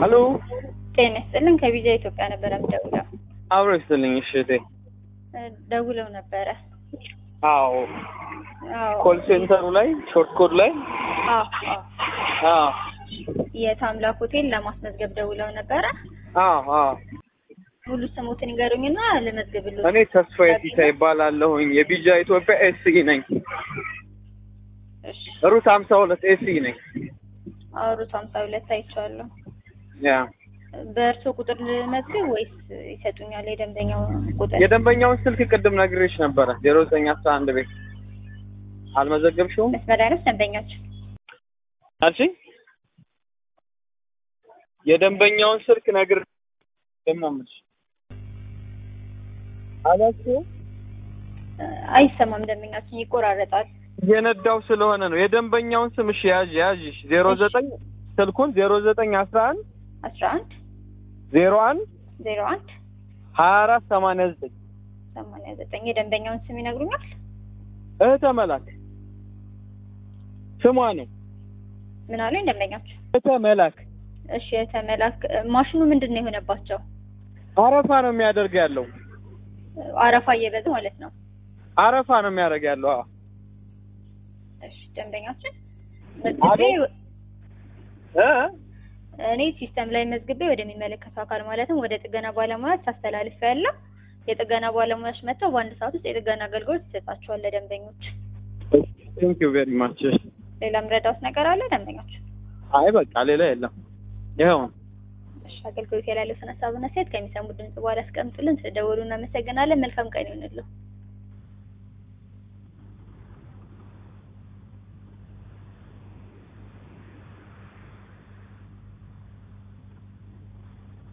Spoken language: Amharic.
ሄሎ ጤና ይስጥልን ከቪዛ ኢትዮጵያ ነበረ የምደውለው። አብሮ ይስጥልኝ። እሺ እህቴ። እ ደውለው ነበረ። አዎ አዎ ኮል ሴንተሩ ላይ ሾርት ኮድ ላይ አዎ አዎ አዎ የታምላክ ሆቴል ለማስመዝገብ ደውለው ነበረ። አዎ አዎ ሙሉ ስሙትን ይገሩኝና ልመዝግብልዎት። እኔ ተስፋዬ ሲሳ ይባላለሁኝ የቢጃ ኢትዮጵያ ኤስኢ ነኝ። እሺ ሩት ሀምሳ ሁለት ኤስኢ ነኝ። አውሩት ሀምሳ ሁለት አይቼዋለሁ። ያ በእርስዎ ቁጥር ልመዝግብ ወይስ ይሰጡኛል የደንበኛው ቁጥር? የደንበኛውን ስልክ ቅድም ነግሬሽ ነበረ ዜሮ ዘጠኝ አስራ አንድ ቤት አልመዘገብሽውም መስመር ላይ ነው ደንበኛችን? አልሽኝ? የደንበኛውን ስልክ ነግር ደግሞ ምንሽ አላችሁ እ አይሰማም ደንበኛችን ይቆራረጣል። የነዳው ስለሆነ ነው። የደንበኛውን ስም እሺ ያዥ ያዥሽ ዜሮ ዘጠኝ ስልኩን ዜሮ ዘጠኝ አስራ አንድ አስራ አንድ ዜሮ አንድ ዜሮ አንድ ሀያ አራት ሰማንያ ዘጠኝ ሰማንያ ዘጠኝ የደንበኛውን ስም ይነግሩኛል? እህተ መላክ ስሟ ነው። ምን አሉኝ ደንበኛችን? እህተ መላክ እሺ የተመላክ ማሽኑ ምንድን ነው የሆነባቸው? አረፋ ነው የሚያደርግ ያለው አረፋ እየበዛ ማለት ነው። አረፋ ነው የሚያደርግ ያለው። አዎ እሺ ደንበኛችን መዝግቤ እ እኔ ሲስተም ላይ መዝግቤ ወደሚመለከተው አካል ማለትም ወደ ጥገና ባለሙያዎች አስተላልፍ ያለው የጥገና ባለሙያዎች መጥተው በአንድ ሰዓት ውስጥ የጥገና አገልግሎት ይሰጣቸዋል ለደንበኞች። ቴንክ ዩ ቬሪ ማች። ሌላ ምረዳውት ነገር አለ ደንበኞች? አይ በቃ ሌላ የለም። ይኸው ነው። እሺ አገልግሎት ያላለውን ሀሳብና ሴት ከሚሰሙ ድምጽ በኋላ ያስቀምጡልን። ስለደወሉ እናመሰግናለን። መልካም ቀን ይሁንልዎ።